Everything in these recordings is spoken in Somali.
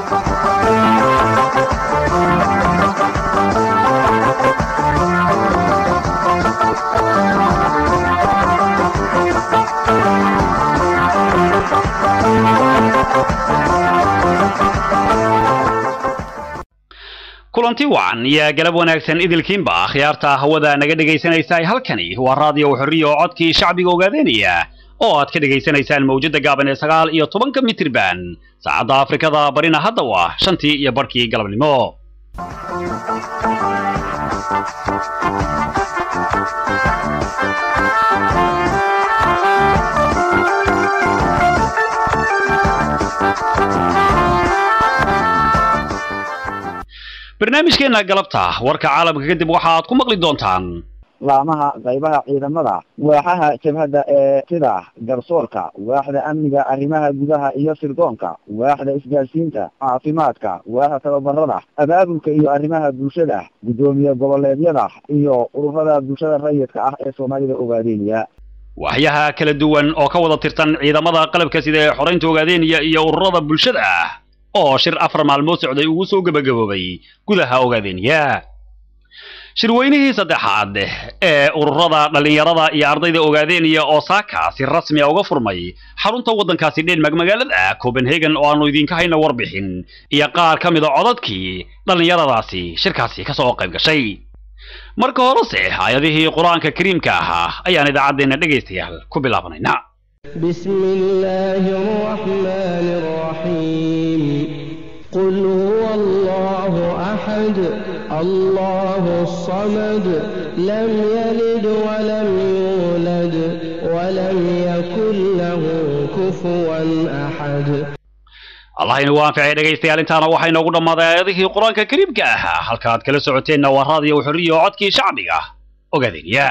kulanti wacan iyo galab wanaagsan idilkiinba akhyaarta hawada naga dhegaysanaysa halkani waa raadiyo xorriya oo codkii shacbiga ogaadanaya oo aad ka dhegaysanaysaan mawjadda gaaban ee sagaal iyo tobanka mitirban saacadda afrikada barina hadda waa shantii iyo barhkii galabnimo barnaamijkeenna galabta warka caalamka kadib waxa aad ku maqli doontaan laamaha qaybaha ciidamada waaxaha jabhadda ee sida garsoorka waaxda amniga arrimaha gudaha iyo sirdoonka waaxda isgaarsiinta caafimaadka waaxda tababarada abaabulka iyo arrimaha bulshada guddoomiye goboleedyada iyo ururada bulshada rayidka ah ee soomaalida ogaadeynaya waxyaha kala duwan oo ka wada tirtan ciidamada qalabka sida ee xoraynta ogaadeynaya iyo ururada bulshada ah oo shir afar maalmood socday ugu soo gebagaboobay gudaha ogaadeenya shirweynihii saddexaad ee ururada dhallinyarada iyo ardayda ogaadeenya oo saaka si rasmi a uga furmay xarunta waddankaasi dhenmark magaalada copenhagen oo aanu idinka hayna warbixin iyo qaar ka mida codadkii dhallinyaradaasi shirkaasi ka soo qayb gashay marka horese aayadihii qur-aanka kariimka ahaa ayaan idaacaddeenna dhegaystayaal ku bilaabanayna بسم الله الرحمن الرحيم قل هو الله أحد الله الصمد لم يلد ولم يولد ولم يكن له كفوا أحد allah inu anficay dhegaystayaal intaana waxaa inoogu dhammaaday aayadihii qur-aanka kariimka ahaa halkaaad kala socoteenna waa raadiyo xorriya oo codkii shacbiga ogaadeenya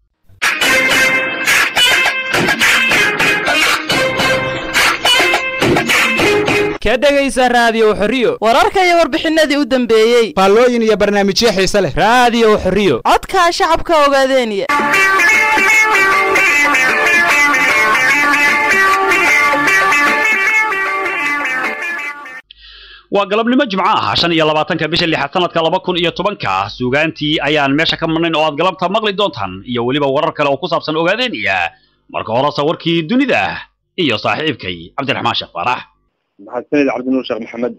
ka dhegaysa raadiyo xorriyo wararka iyo warbixinadii u dambeeyey faallooyin iyo barnaamijyo xiise leh raadiyo xorriyo codka shacabka ogaadeeniya waa galabnimo jimco ah shan iyo labaatanka bisha lixaad sanadka laba kun iyo tobanka suugaantii ayaan meesha ka marnayn oo aad galabta maqli doontaan iyo weliba warar kale oo ku saabsan ogaadeeniya marka horese warkii dunida iyo saaxiibkay cabdiraxmaan sheekh faarax maxadsanid cabdinuur sheekh maxamed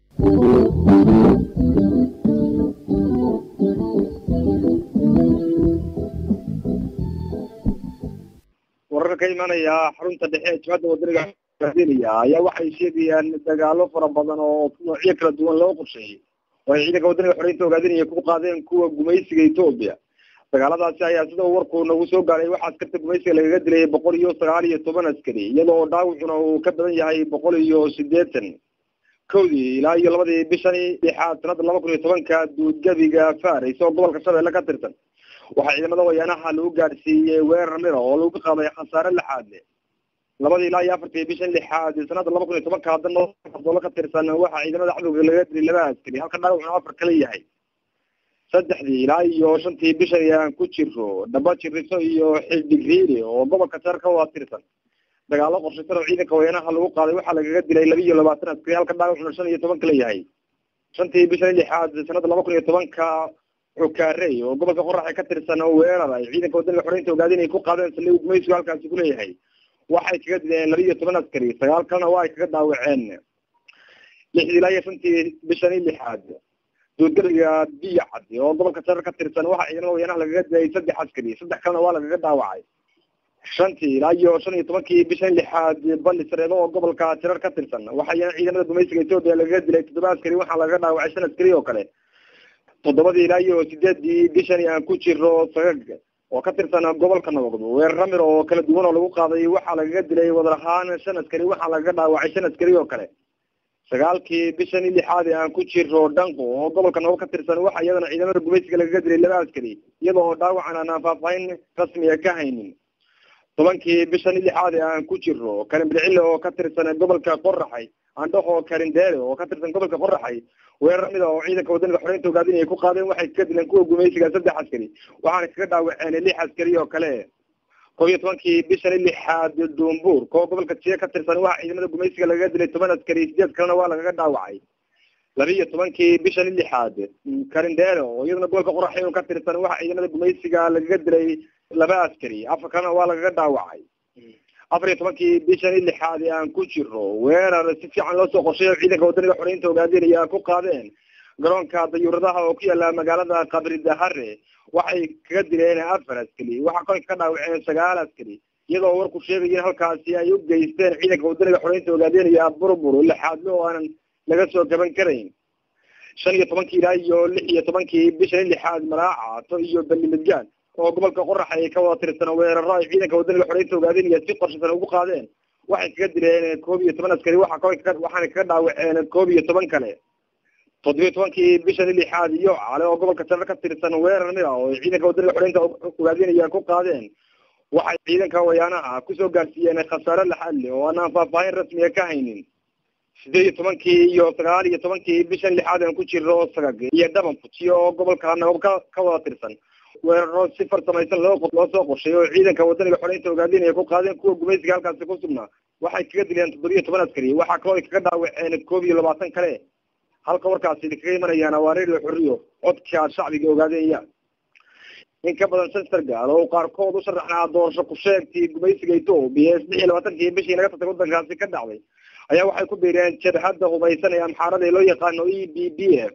wararka ka imanaya xarunta dhexe ee jibhadda wadaniga ogaadeynaya ayaa waxay sheegayaan dagaalo fara badan oo noocyo kala duwan loo qorsheeyey oo ay ciidanka wadaniga xoreynta ogaadeynaya ku qaadeen kuwa gumaysiga etoobiya dagaaladaasi ayaa sida uu warku nagu soo gaaray waxaa askarta gumaysiga lagaga dilay boqol iyo sagaal iyo toban askari iyadoo dhaawacuna uu ka badan yahay boqol iyo sideetan kowdii ilaa iyo labadii bishani lixaad sanada laba kun iyo tobanka duudgabiga faris oo gobolka shabeelle ka tirsan waxaa ciidamada wayaanaha lagu gaadhsiiyey weerar mira oo lagu qaaday khasaare lixaad le labadii ilaa iyo afartii bishan lixaad sanada laba kun iyo tobanka haddana doolo ka tirsan waxaa ciidamada cadowga laga dilay laba askari halka dhaawacuna afar kala yahay saddexdii ilaa iyo shantii bishan ayaan ku jiro dhaba jiriso iyo xildhigriiri oo gobolka jeerka waa tirsan dagaalo qorshaysan oo ciidanka wayaanaha lagu qaaday waxaa lagaga dilay laba iyo labaatan askari halka dhaawacuna shan iyo toban kala yahay shantii bishan lixaad sanada laba kun iyo tobanka xukaarey oo gobolka qoraxe ka tirsan oo weerar ay ciidanka wadaniga xoreynta ogaadeen ay ku qaadeen saldhig gumaysigu halkaasi kuleeyahay waxay kaga dileen laba iyo toban askari sagaal kalena waa ay kaga daawaceen lixdii ilaa iyo shantii bishani lixaad duudgaliga biyo cadi oo gobolka jarar ka tirsan waxaa ciidamada wayaanaha lagaga dilay saddex askari saddex kalena waa lagaga dhaawacay shantii ilaa iyo shan iyo tobankii bishan lixaad bali sareebo oo gobolka jarar ka tirsan waxaa ciidamada gumaysiga etoobiya lagaga dilay toddoba askari waxaa lagaga dhaawacay shan askari oo kale toddobadii ilaa iyo sideedii bishani aan ku jiro sagag oo ka tirsan gobolka nabad weerar ramir oo kala duwan oo lagu qaaday waxaa lagaga dilay wadar ahaan shan askari waxaa lagaga dhaawacay shan askari oo kale sagaalkii bishani lixaad ee aan ku jiro dhanqo oo gobolka nabad ka tirsan waxaa iyadana ciidamada gumaysiga lagaga dilay laba askari iyadoo dhaawacan aan faahfaahin rasmiga ka haynin tobankii bishani lixaad ee aan ku jiro karinbircille oo ka tirsan gobolka qoraxay andhaho karindeele oo ka tirsan gobolka qoraxay weerar mida oo ciidanka wadaniga xoreynta ogaadin ay ku qaadeen waxay kaga dileen kuwa gumaysiga saddex askari waxaana kaga dhaawaceen lix askari oo kale kob iyo tobankii bishani lixaad duumbuur koo gobolka jiya ka tirsan waxaa ciidamada gumaysiga lagaga dilay toban askari sideed kalena waa lagaga dhaawacay labiiyo tobankii bishan lixaad karindheero oo iyaduna gobolka qoraxeyn ka tirsan waxa ciidamada gumaysiga lagaga dilay laba askari afar kalena waa lagaga dhaawacay afar iyo tobankii bishan lixaad ee aan ku jiro weerar si fiican loo soo qorsheeyo ciidanka wadaniga xoreynta hogaaminaya ku qaadeen garoonka dayuuradaha oo ku yaala magaalada qabri dahare waxay kaga dileen afar askari waxaa kolka ka dhaawaceen sagaal askari iyadoo warku sheegaya in halkaasi ay u geysteen ciidanka wadaniga xoreynta hogaaminaya burbur lixaadle oo aanan laga soo gaban karayn shan iyo tobankii ilaa iyo lix iyo tobankii bishan lixaad maraacato iyo bani midgaan oo gobolka qorax ay ka wada tirsan weeraro ay ciidanka wadaniga xoreynta hogaaminaya si qorshaysan ugu qaadeen waxay kaga dileen koob iyo toban askari waxa kolka waxaana kaga dhaawaceen koob iyo toban kale toddobiyo tobankii bishan lixaad iyo cale oo gobolka sare ka tirsan weerar mid ah oo ay ciidanka wadaniga xoreynta hogaaminaya ku qaadeen waxay ciidanka wayaanaha kusoo gaarsiiyeen khasaare laxadle oo aanaan faahfaahin rasmiga ka haynin sideed iyo tobankii iyo sagaal iyo tobankii bishan lixaad aan ku jiro sagag iyo dhaban fujiyo oo gobolka nabab ka ka wada tirsan weeraro si farsamaysan loo loo soo qorshay oo ciidanka wadaniga xoreynta hogaaminaya ku qaadeen kuwa gumaysiga halkaasi ku sugnaa waxay kaga dileen toddobiyo toban askari waxaa kaloo ay kaga dhaawaceen koob iyo labaatan kale halka warkaasi kaga imanayaan waa redio xorriyo codka shacbiga ogaadenya in ka badan shan sargaal oo qaarkood u sharaxnaa doorasho ku sheegtii gumaysiga etoobiya ee saddex iyo labaatankii bishii naga tagtay waddankaasi ka dhacday ayaa waxay ku biireen jabhadda hubaysan ee amxaarada ee loo yaqaano e b b f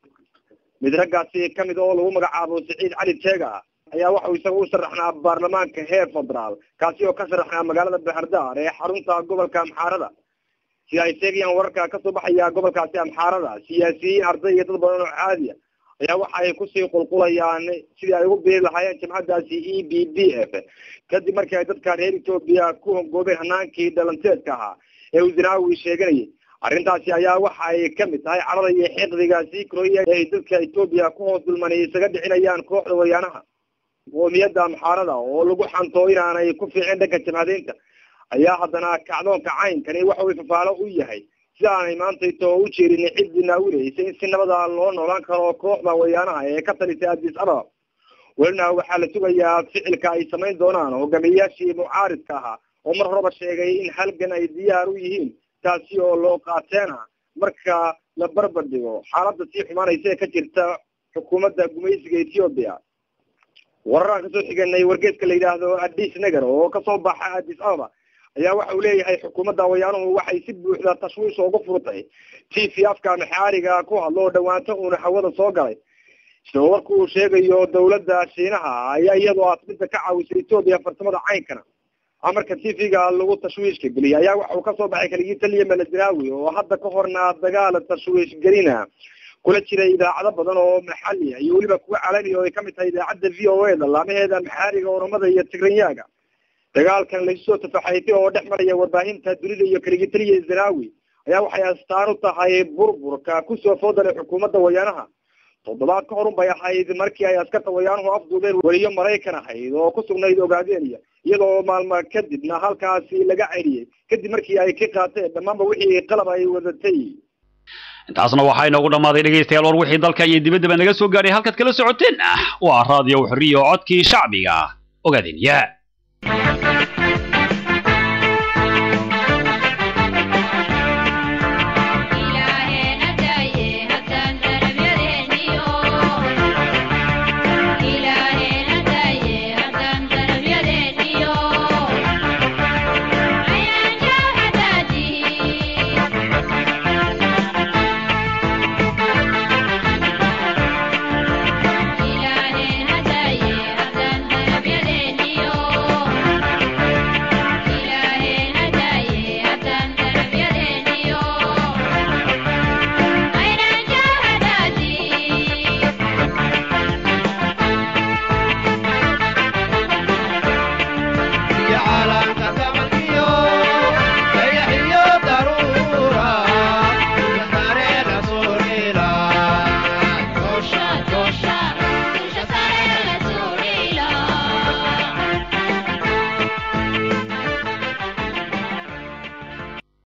mid raggaasi kamid oo lagu magacaabo siciid cali jeega ayaa waxau isaga u sharaxnaa baarlamaanka heer federaal kaasi oo ka sharaxnaa magaalada baxardaar ee xarunta gobolka amxaarada sida ay sheegayaan wararka kasoo baxaya gobolkaasi amxaarada siyaasiyiin arday iyo dad badan oo caadiya ayaa waxa ay kusii qulqulayaan sidii ay ugu biiri lahaayeen jamcadaasi e b b f kadib markii ay dadka reer etoobiya ku hongoobeen hanaankii dhalanteedka ahaa ee uu zinaawi sheeganayay arrintaasi ayaa waxa ay kamid tahay carada iyo xiqdiga sii korooya ay dadka etoobiya ku hoos dulmanay isaga dhicinayaan kooxda wayaanaha qoomiyadda amxaarada oo lagu xanto inaanay ku fiicin dhanka jamhadeynta ayaa haddana kacdoonka caynkani waxa uu fafaalo u yahay sida aanay maantayto u jeerin ciddii naawileysa in si nabada loo noolaan karo kooxda wayaanaha ee ka talisay addis ababa welina waxaa la sugayaa ficilka ay samayn doonaan hogaamiyayaashii mucaaridka ahaa oo mar horeba sheegay in halgan ay diyaar u yihiin taasi oo loo qaateena marka la barbar dhigo xaaladda sii xumaanaysa ee ka jirta xukuumadda gumaysiga ethiopia wararaan kasoo xiganay wargeeska la yidhaahdo addis neger oo kasoo baxa addis ababa ayaa waxa uu leeyahay xukuumadda wayaanuhu waxay si buuxda tashwiish ugu furtay t v afka maxaariga ku hadlo oo dhawaanto uuna hawada soo galay isagoo warku uu sheegayo dawladda shiinaha ayaa iyadoo asbinta ka caawisay etoobiya farsamada caynkana amarka t v-ga lagu tashwiishka geliyay ayaa waxa uu kasoo baxay kaligii taliya meledinaawi oo hadda ka horna dagaal tashwiish gelina kula jiray idaacado badan oo maxali iyo weliba kuwa calami oo ay kamid tahay idaacadda v o a da laamaheeda maxaariga oromada iyo tigranyaaga dagaalkan laysoo tafaxaytay oo dhex maraya warbaahinta dunida iyo kaligii taliya zinaawi ayaa waxay astaan u tahay burburka kusoo foodalay xukuumadda wayaanaha toddobaad ka horun bay ahayd markii ay askarta wayaanuhu afduubeen weliyo maraykan ahayd oo ku sugnayd ogaadeenaya iyadoo maalmo kadibna halkaasi laga celiyey kadib markii ay ka qaateen dhammaanba wixii qalab ay wadatay intaasna waxaa inoogu dhammaaday dhegaystayaal war wixii dalka iyo dibaddaba naga soo gaadhay halkaad kala socoteen ah waa raadiyo xorriya oo codkii shacbiga ogaadeen ya